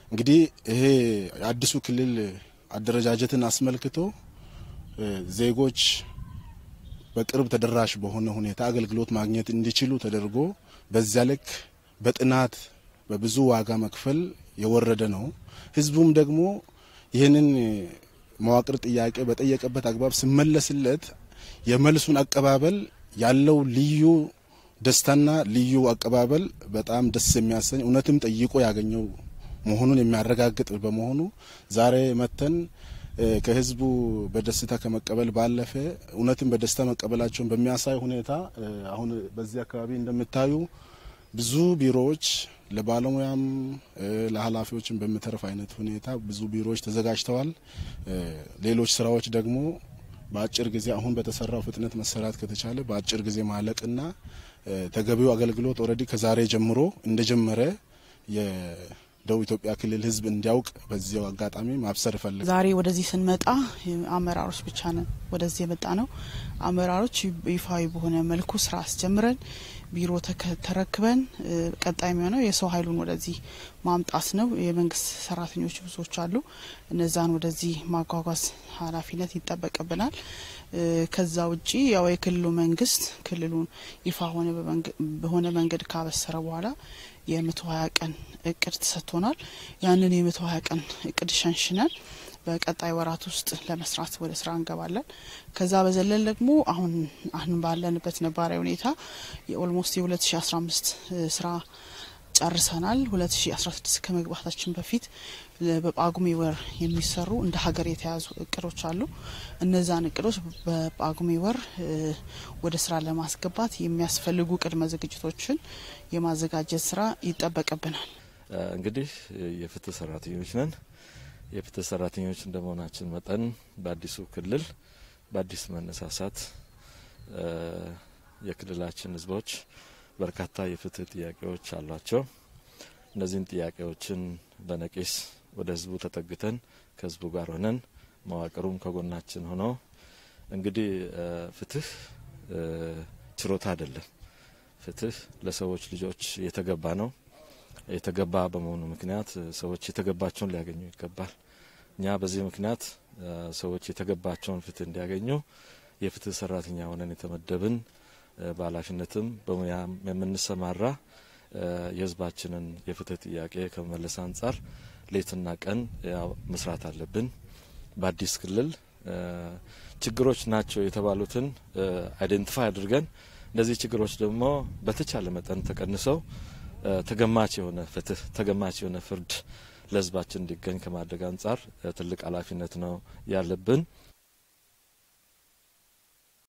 እንግዲህ ይሄ የአዲሱ ክልል አደረጃጀትን አስመልክቶ ዜጎች በቅርብ ተደራሽ በሆነ ሁኔታ አገልግሎት ማግኘት እንዲችሉ ተደርጎ በዚያ ልክ በጥናት በብዙ ዋጋ መክፈል የወረደ ነው። ህዝቡም ደግሞ ይህንን መዋቅር ጥያቄ በጠየቀበት አግባብ ሲመለስለት የመልሱን አቀባበል ያለው ልዩ ደስታና ልዩ አቀባበል በጣም ደስ የሚያሰኝ እውነትም ጠይቆ ያገኘው መሆኑን የሚያረጋግጥ በመሆኑ ዛሬ መተን ከህዝቡ በደስታ ከመቀበል ባለፈ እውነትም በደስታ መቀበላቸውን በሚያሳይ ሁኔታ አሁን በዚህ አካባቢ እንደምታዩ ብዙ ቢሮዎች ለባለሙያም ለኃላፊዎችም በሚተርፍ አይነት ሁኔታ ብዙ ቢሮዎች ተዘጋጅተዋል። ሌሎች ስራዎች ደግሞ በአጭር ጊዜ አሁን በተሰራው ፍጥነት መሰራት ከተቻለ በአጭር ጊዜ ማለቅና ተገቢው አገልግሎት ኦልሬዲ ከዛሬ ጀምሮ እንደጀመረ የደቡብ ኢትዮጵያ ክልል ህዝብ እንዲያውቅ በዚያው አጋጣሚ ማብሰር እፈልጋለሁ። ዛሬ ወደዚህ ስንመጣ አመራሮች ብቻ ነን ወደዚህ የመጣ ነው። አመራሮች ይፋዊ በሆነ መልኩ ስራ አስጀምረን ቢሮ ተረክበን ቀጣይ የሚሆነው የሰው ኃይሉን ወደዚህ ማምጣት ነው። የመንግስት ሰራተኞች ብዙዎች አሉ። እነዛን ወደዚህ ማጓጓዝ ኃላፊነት ይጠበቅብናል። ከዛ ውጪ ያው የክልሉ መንግስት ክልሉን ይፋ ሆነ በሆነ መንገድ ካበሰረ በኋላ የመቶ ሀያ ቀን እቅድ ተሰጥቶናል። ያንን የመቶ ሀያ ቀን እቅድ ሸንሽነን በቀጣይ ወራት ውስጥ ለመስራት ወደ ስራ እንገባለን። ከዛ በዘለል ደግሞ አሁን አሁን ባለንበት ነባራዊ ሁኔታ የኦልሞስት የ2015 ስራ ጨርሰናል። 2016 ከመግባታችን በፊት በጳጉሜ ወር የሚሰሩ እንደ ሀገር የተያዙ እቅዶች አሉ። እነዛን እቅዶች በጳጉሜ ወር ወደ ስራ ለማስገባት የሚያስፈልጉ ቅድመ ዝግጅቶችን የማዘጋጀት ስራ ይጠበቅብናል። እንግዲህ የፍትህ ሰራተኞች ነን። የፍትህ ሰራተኞች እንደመሆናችን መጠን በአዲሱ ክልል በአዲስ መነሳሳት የክልላችን ህዝቦች በርካታ የፍትህ ጥያቄዎች አሏቸው። እነዚህን ጥያቄዎችን በነቂስ ወደ ህዝቡ ተጠግተን ከህዝቡ ጋር ሆነን መዋቅሩም ከጎናችን ሆኖ እንግዲህ ፍትህ ችሮታ አይደለም። ፍትህ ለሰዎች ልጆች የተገባ ነው። የተገባ በመሆኑ ምክንያት ሰዎች የተገባቸውን ሊያገኙ ይገባል። እኛ በዚህ ምክንያት ሰዎች የተገባቸውን ፍትህ እንዲያገኙ የፍትህ ሰራተኛ ሆነን የተመደብን በኃላፊነትም በሙያም የምንሰማራ የህዝባችንን የፍትህ ጥያቄ ከመመለስ አንጻር ሌትና ቀን መስራት አለብን። በአዲስ ክልል ችግሮች ናቸው የተባሉትን አይደንቲፋይ አድርገን እነዚህ ችግሮች ደግሞ በተቻለ መጠን ተቀንሰው ተገማች የሆነ ፍትህ ተገማች የሆነ ፍርድ ለህዝባችን እንዲገኝ ከማድረግ አንጻር ትልቅ ኃላፊነት ነው ያለብን።